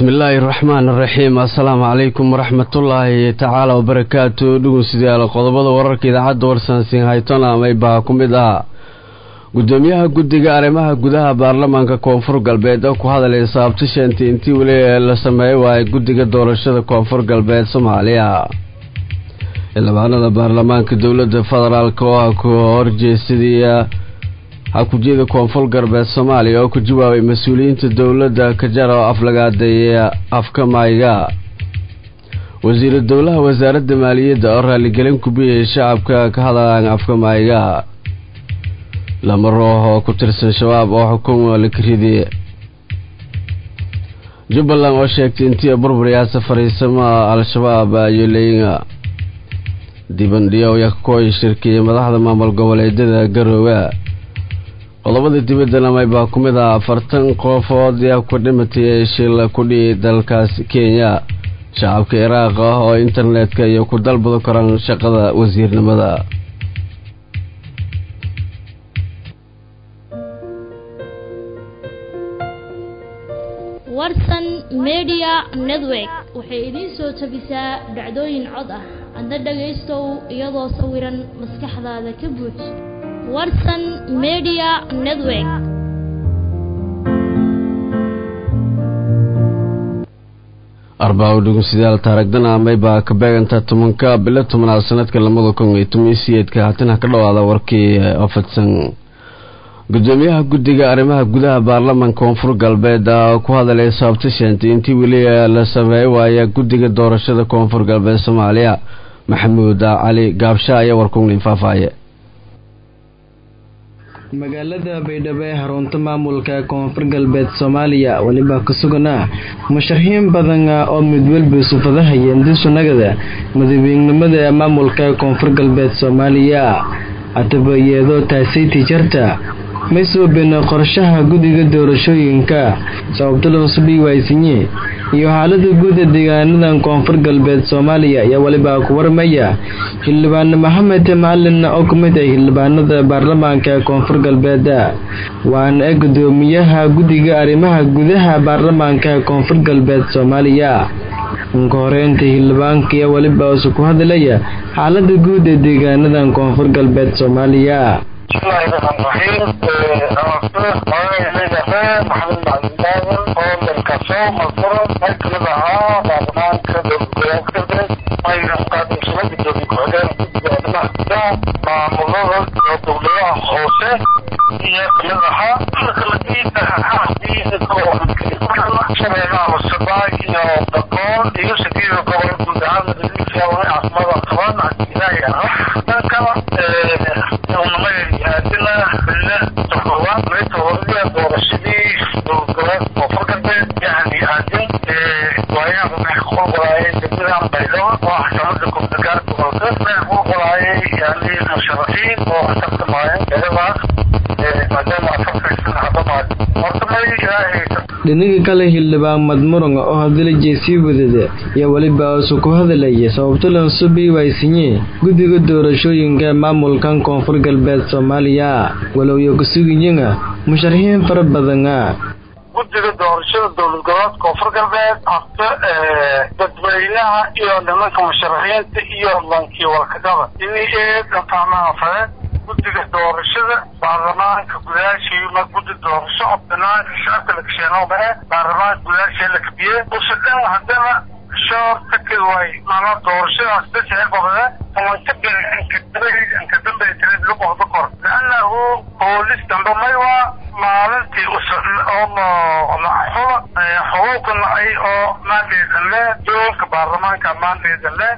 bismillaahi raxmaan raxiim assalaamu calaykum waraxmatullaahi tacaala wabarakaatu dhugeystayaal qodobada wararka idaacadda warsansin haytona maybaa ku mid ah gudoomiyaha guddiga arrimaha gudaha baarlamaanka koonfur galbeed oo ku hadalay saabtisheenti intii weli la sameey waayay guddiga doorashada koonfur galbeed soomaaliya xildhibaanada baarlamaanka dowladda federaalk oo ah ku horjeesadii hakujiyada koonfur galbeed soomaaliya oo ku jawaabay mas-uuliyiinta dowladda kajara oo aflagaadeeya afka mayga wasiiru dowlaha wasaaradda maaliyadda oo raaligelin ku biyay shacabka ka hadlaan afka mayga lama roox oo ku tirsan shabaab oo xukuma lakaridi jubbaland oo sheegtay intii burburiyaasa fariisamaha al-shabaab ayoleynga dibandhiyo yakooy shirkiya madaxda maamul goboleedyada garoowe qodobada dibaddana maybaa ku mid ah afartan qofood yaa ku dhimatay shil kudhihi dalkaas kenya shacabka iraaq ah oo internetka iyo ku dalbado karaan shaqada wasiirnimada warsan media network waxay idiin soo tabisaa dhacdooyin cod ah adna dhagaystow iyadoo sawiran maskaxdaada ka buuj warsan media network arbaa dhegeystayaal taaragdana maybaa ka beegantaa tobanka bilo tobanaad sanadka lamada kun iyo toban iyo sideedka haatan ka dhawaada warkii ofadsan gudoomiyaha guddiga arrimaha gudaha baarlamaanka koonfur galbeed ku hadalay saabtisheenti intii weli la sameey waaya guddiga doorashada koonfur galbeed soomaaliya maxamuud cali gaabsha ayaa warkugnin faahfaaye magaalada baydhabo ee xarunta maamulka koonfur galbeed soomaaliya weliba ku suganaa musharaxiin badan oo midwalba sufadahayeen disunagada madaxweynenimada ee maamulka koonfur galbeed soomaaliya atabayeedo taasaytii jarta may soobeen qorshaha guddiga doorashooyinka sababtalosubii waasinye iyo xaalada guud ee deegaanadan koonfur galbeed soomaaliya ayaa weliba ku warmaya xildhibaane maxamed macalin oo ku mid ah xildhibaanada baarlamaanka koonfur galbeed waana gudoomiyaha guddiga arrimaha gudaha baarlamaanka koonfur galbeed soomaaliya ka horeynta xildhibaanka ayaa weliba usu ku hadlaya xaalada guud ee deegaanadan koonfur galbeed soomaaliya bismillahi raxmaan raxiim maxamed macalin oo dalkaso malfuro qayb kamid ahaa baarlamaanka dowlad galbeed mayna qaadimsada gudoomiye ku-xigeen guddiga arrimaha gudaha maamulada iyo dowladaha hoose iyo kamid ahaa shabeellaha hosebaay iyo dagool iyo sideeda gobol guud ahaan caasimada toban ilaahay ah dhanka unamayaadina bille todobaad meeta horaya doorashadii dowlad koonfur galbeed yani aadin waayaha waxay ku qolqolaayay degmadan baydhabo oo xakamada gobdagaar gobolka waxay ku qolqolaayay yani musharaxiin oo tartamaayeen eedadaas maadaama afarkaysan hadamaad horta may ilaahay dhinaga kale xildhibaan madmuran oo hadalajay sii wadada ayaa weliba usu ku hadalaya sababtalan subii waysinye guddiga doorashooyinka maamulkan koonfur galbeed soomaaliya walowyo kusuginyanga musharaxiin fara badana guddiga doorashada dowlad goboleed koonfur galbeed horta dadweynaha iyo nimanka musharaxiinta iyo lankii walkagaba ini eedafahmaha fare guddiga doorashada baarlamaanka gudaashiima guddi doorasho oo banaanka shacabka la kasheenoobae baarlamaanka gudaashii la kabiye usadhan haddana shoor takid way mala doorashadaas dasahel babade amanka bir anka dambe tirid luqohda kor liannahu boolis dambe maywa maalintii oo xula xuquuqna ay oo maandeedan le doolka baarlamaanka maandeedan le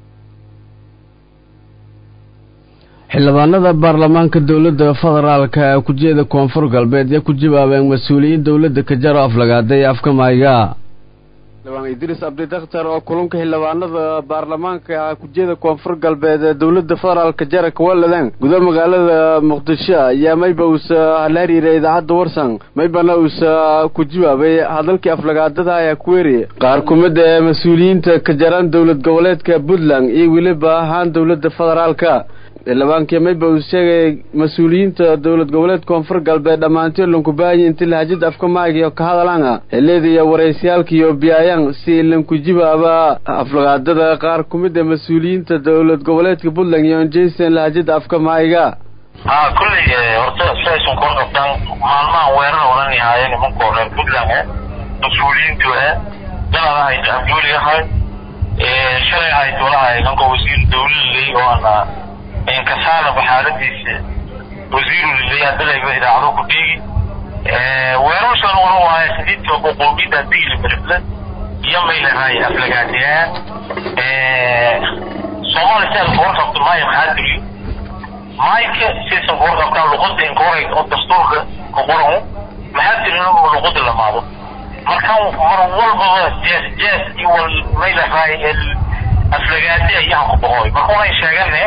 xildhibaanada baarlamaanka dowladda federaalka ee kujeeda koonfur galbeed ee ku jawaabeen mas-uuliyiin dowladda kajaro aflagaaday afka mayga xildhibaan idriis abdi dakhtar oo kulunka xildhibaanada baarlamaanka kujeeda koonfur galbeed ee dowladda federaalka jara kawaladan guda magaalada muqdisho ayaa mayba uusa halaariiray idaacadda warsan maybana uusa ku jawaabay hadalkii aflagaadada ayaa ku weeri qaar kumid ee mas-uuliyiinta kajaran dowlad goboleedka puntland iyo weliba ahaan dowladda federaalka xildhibaankii mayba uu sheegay mas-uuliyiinta dowlad goboleed koonfur galbeed dhammaantood lankubaahanya inti lahajada afka maagiyo ka hadalanga xiliyada iyo waraysayaalkiiyo biyaayaan si lankujibaaba aflagaadada qaar ku mid a mas-uuliyiinta dowlad goboleedka puntland iyo jason lahajada afka maayiga ha kulley horta siaysan kor qabtaan maalmahan weerar odhan yahaayeen nimankoo reer puntland e mas-uuliyiintu e dalada hayta abduuli ahay shalay ahayd walahay nanka wasiir dawlaley oo ana inkasaanaba xaaladiisa wasiiru liley adalayba idaacado ku dhiigi weerarsan oran waaye sidiidka qoqoomiyada digli berifle iyo maylahay aflagaadiyaan soomaali si alka warqabto maayo maxaa diriyo maayka siaysan kuwar qabtaan luqada inkoray oo dastuurka ku qoran maxaa dirin inuu luqada lamaado markan mar walbaba jees jees iyo wal maylahay aflagaadi ayaa ku boqoy marka waxay sheegane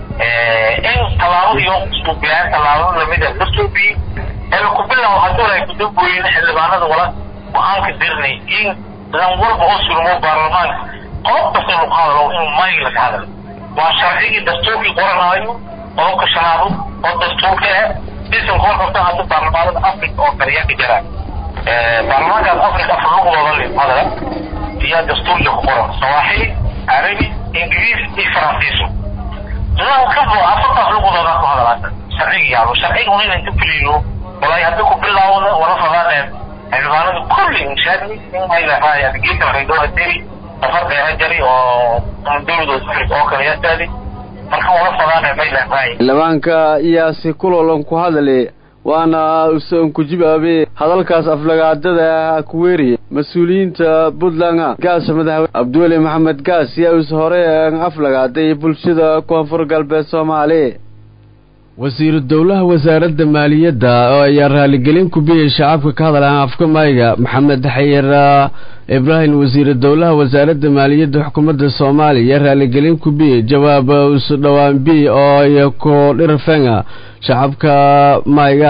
in tallaabadii oo suubiyaan tallaabada lamida dastuurbii ee ku bilow hadduu ay kudambooyin xildhibaanada wala go-aanka dirnay in lan walba oo sulmo baarlamaanka qodob kasta lagu hadalo inuu mayg laga hadalo waa sharcigii dastuurkii qoranaayo qodobka shanaado oo dastuurka ah sisan kuwa qabta hadda baarlamaanada africa oo kale yaa ka jira baarlamaankaas africa afar luqdooda le hadala iyo dastuurka ku qoran sawaaxili carabi ingiriis iyo faransiiso lan kabo afartaas luqdooda ku hadalaata sharciga yaalo sharciga un inay ka fuliyo walaahi hadda ku bilaawda wala fadaan xildhibaanada kulli inshaadni in ay lahaay geedka reedoa deri safar dheera jari oo dowladooda africa oo kale yaa taadi marka wala fadaan may lahaay xildhibaanka iyaasi kulolan ku hadale waana usan ku jibaabe hadalkaas aflagaadada ku weeriye mas-uuliyiinta puntland gaasa madaxweyne cabdiweli maxamed gaas yaa us hore aflagaaday bulshada koonfur galbeed soomaali wasiiru dowlaha wasaaradda maaliyadda oo ayaa raaligelin ku biyay shacabka ka hadalaha afka mayga maxamed xayir ibraahim wasiiru dowlaha wasaaradda maaliyadda xukuumadda soomaaliya raaligelin ku biyey jawaab isu dhowaan bi oo iyo ku dhirfenga shacabka mayga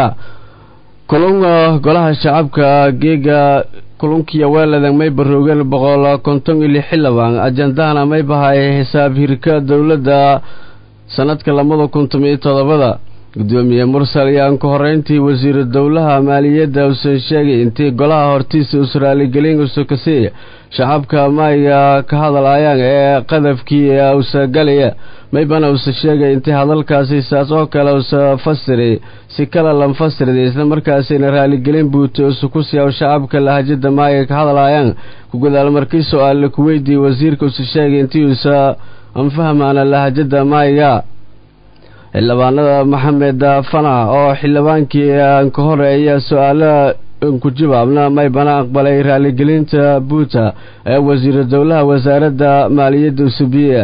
kulunga golaha shacabka geega kulunkiya weeladan may baroogeen boqol konton iyo lix xildhibaan ajandahana may bahay xisaab hirka dowladda sanadka labada kun tomiyo todobada gudoomiye mursal ayaan ka horeyntii wasiiru dowlaha maaliyadda uusan sheegay intii golaha hortiisa us raaligelin usukasiiya shacabka mayga ka hadlayaan ee qadafkii usa galaya maybana usa sheegay intii hadalkaasi saas oo kale usa fasiray si kale lanfasirday isla markaasina raaligelin buuta usa ku siiya shacabka lahajada mayga ka hadlayaan ku gadaal markii su-aal ku weydiiyey wasiirka usa sheegay intii usa anfahmaana lahajada mayga xildhibaanada maxamed fana oo xildhibaankii aan ka horeeya su-aala ku jawaabna maybana aqbalay raaligelinta buuta ee wasiiru dowlaha wasaaradda maaliyadda usubiye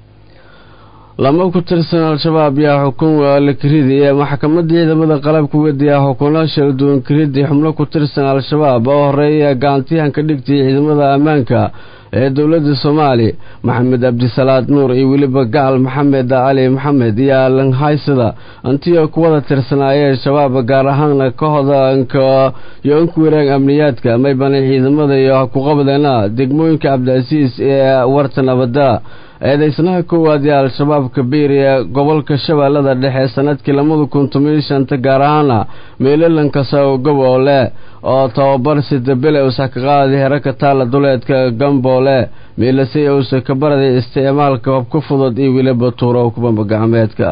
lama ku tirsan al-shabaab yaa xukun la kiridi ee maxkamadda ciidamada qalabka wadiya xukuno shalduwan kiridi xubno ku tirsan al-shabaab oo horeeya gacantiyahan ka dhigtay ciidamada ammaanka ee dowladda soomaaliya maxamed cabdisalaad nuur iyo weliba gacal maxamed cali maxamed iyo lanhaysada antiyo kuwada tirsanaayeen shabaab gaar ahaana kahodanka iyo anku waraag amniyaadka maybana ciidamada iyo ku qabdeena degmooyinka cabdicasiis ee warta nabada eedaysnaha koowaad ee al-shabaab kabiir ee gobolka shabeellada dhexe sanadkii labada kun tomiyo shanta gaar ahaana meelalankaso goboole oo tababar sidabile usa ka qaaday herarka taalla duleedka gamboole meelase uusa ka baraday isticmaalka hobka fudud iyo weliba tuuro kubamba gacmeedka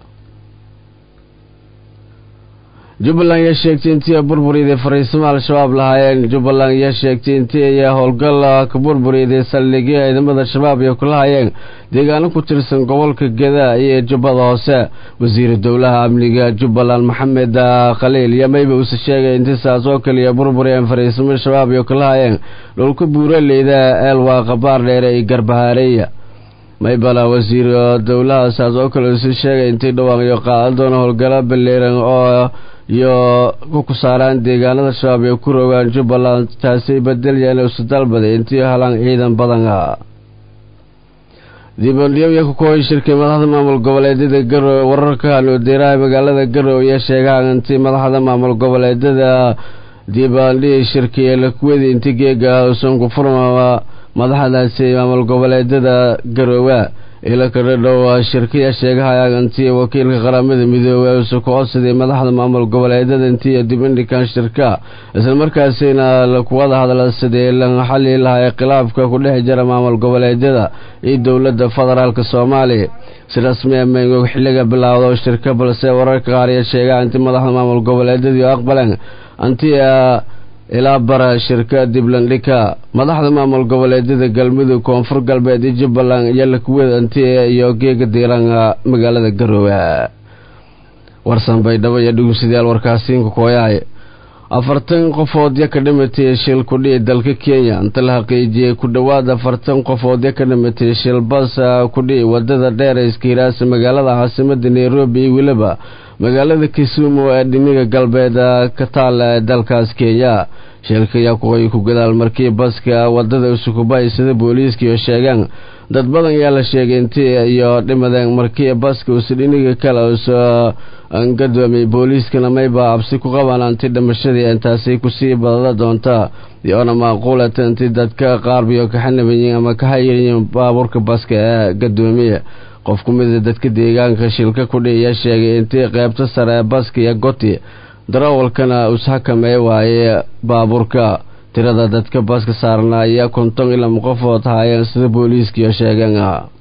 jubbaland ayaa sheegtay intii burburiyday fariisimo al-shabaab lahaayeen jubbaland ayaa sheegtay intii ay howlgal ka burburiyday saldhigyo ciidamada shabaab ay kula hayeen deegaano ku tirsan gobolka geda iyo jubbada hoose wasiiru dowlaha amniga jubbaland maxamed khaliil iyo mayba uuse sheegay intii saas oo kaliya burburiyeen fariisimo shabaab ay kula hayeen dhulka buuraleyda eelwaaqa baardheere iyo garbahaareeya maybala wasiir dowlaha saas oo kale uuse sheegay intii dhawaaqyo qaadan doona howlgalo balleeran oo iyo ku saaraan deegaanada shabaab ay ku rogaan jubbaland taasi bedelyan usu dalbaday intii helaan ciidan badan ah dibandhiyoya ku kooy shirkii madaxda maamul goboleedyada garowe wararka haloodeeraha magaalada garowe ayaa sheegaan intii madaxda maamul goboleedyada diibaandhii shirkii ee lakuwedi intii geega usan ku furma madaxdaasi maamul goboleedyada garoowe ila kadha dhow shirkiya sheegahayaan intii wakiilka qaramada midoobey uusa ku codsaday madaxda maamul goboleedyada intii dib indhikan shirka islamarkaasina lakuwada hadla sidii la xali lahay khilaafka ku dhex jira maamul goboleedyada iyo dowladda federaalk soomaaliya si rasmi a mayngoog xilliga bilaawdo shirka balse wararka qaar iyo sheegaa intii madaxda maamul goboleedyadii aqbaleen anti ilaa bara shirka diblandhika madaxda maamul goboleedyada galmudug koonfur galbeed iyo jubbaland iyo lakuweed anti iyo geega diiran magaalada garoowe warsan baydhabo iyo dhugusadayaal warkaasiinka kooyahay afartan qofoodya ka dhimatay shil kudhici dalka kenya inta la xaqiijiyey ku dhowaad afartan qofoodya ka dhimatay shil bas kudhici wadada dheer ee iskiiraasa magaalada caasimada nairobi iyo weliba magaalada kisumu ee dhiniga galbeed ka taal ee dalkaas kenya shilka ayaa kuqoy ku gadaal markii baska wadada usukubay sida booliiska iyo sheegaan dad badan ayaa la sheegay intii iyo dhimadeen markii baska usa dhiniga kale usa gadoomiyey booliiskana mayba cabsi ku qabaan anti dhimashadii intaasi kusii badada doonta iyoona maaquulata intii dadka qaarbiyo kaxanabayiin ama ka hayayiin baabuurka baska ee gadoomiya qof ku mida dadka deegaanka shilka kudhi ayaa sheegay intii qeybta sare ee baska iyo goti darawalkana ushakameey waaye baabuurka tirada dadka baska saarna ayaa konton iyo lama qofood haayeen sida booliiskiiyo sheegeen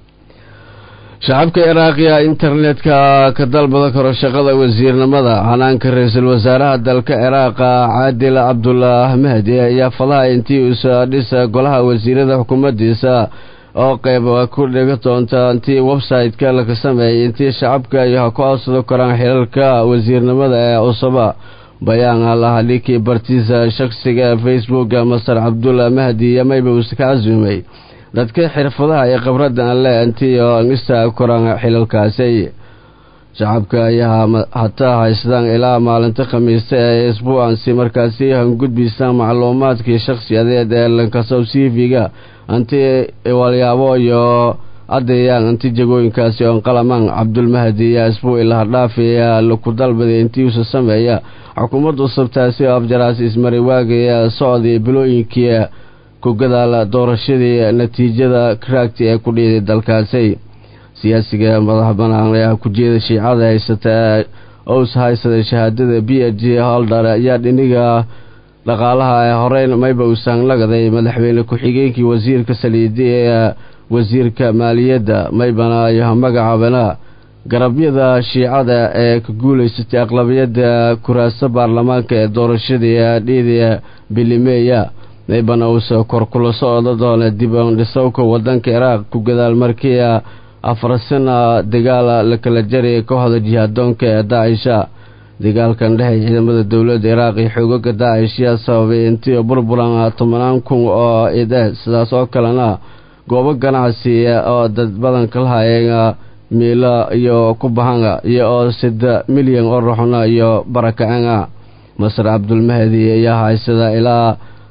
shacabka iraaqiya internetka ka dalbada karo shaqada wasiirnimada hanaanka ra-iisul wasaaraha dalka ciraaqa caadil cabdullah mahdi ayaa fadaha intii usa dhisa golaha wasiirada xukuumaddiisa oo qeyb ku dhiga doonta intii website-ka laga sameeyay intii shacabka iyo ha ku codsado karaan xilalka wasiirnimada ee cusaba bayaan lahadhikii bartiisa shakhsiga facebooka masar cabdullah mahdi iyo mayba uuse ka casuumay dadka xirfadaha iyo khibradda an le intii oo angista koraan xilalkaasi shacabka ayaa hataa haystaan ilaa maalinta khamiista ee isbuucansi markaasi hangudbiisaan macluumaadkii shakhsiyadeed ee lankasow cv-ga anti walyaabo iyo caddeeyaan inti jagooyinkaasi oon qalamaan cabdulmahdi iyo isbuu ilahadhaafi ayaa laku dalbaday intii usa sameeya xukuumadda usabtaasi oo afjaraasi ismari waagaya socdii bilooyinkii ku gadaala doorashadii natiijada kraagti ee ku dhiiday dalkaasi siyaasiga madaxa banaan ee ku jeeda shiicada haysata ous haysaday shahaadada b h g holder ayaa dhiniga dhaqaalaha ee horeyn mayba uusaan lagaday madaxweyne ku-xigeenkii wasiirka saliidi ee wasiirka maaliyadda maybana iyo magacaabana garabyada shiicada ee ka guulaysatay aqlabiyadda kuraasa baarlamaanka ee doorashadii dhiidi bilimeya maybana uusa kor kula socdo doona dibandhisowka wadanka ciraaq ku gadaal markii afar sana dagaal la kala jarayay kooxda jihaadoonka ee daacisha dagaalkan dhexay ciidamada dowladda ciraaq iyo xoogaga daacish yaa sababay intii burburan tobanaan kun oo ide sidaas oo kalena goobo ganacsi oo dad badan ka lahayeen miilo iyo ku bahanga iyo oo sida milyan oo ruxna iyo barakacena masar cabdulmahdi ayaa haysada ilaa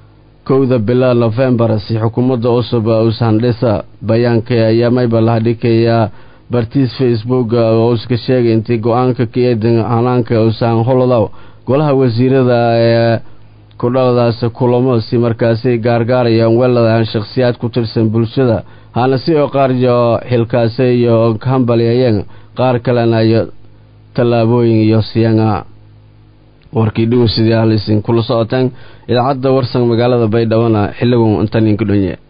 kowda bila nofembar si xukuumadda cusub ushandhisa bayaanka ayaa mayba lahadhikaya bartiis facebook oo uska sheegay intii go-aanka ka eedan hanaanka usaan holodow golaha wasiirada ee kudhaladaas kulamo si markaasi gaargaarayaan weladaan shakhsiyaad ku tirsan bulshada hana si oo qaar iyo xilkaase iyo hambalyayeen qaar kalena iyo tallaabooyin iyo siyana warkii dhugun sidii ahlisin kula socoteen idaacadda warsan magaalada baydhabona xilligun intan idinku dhonye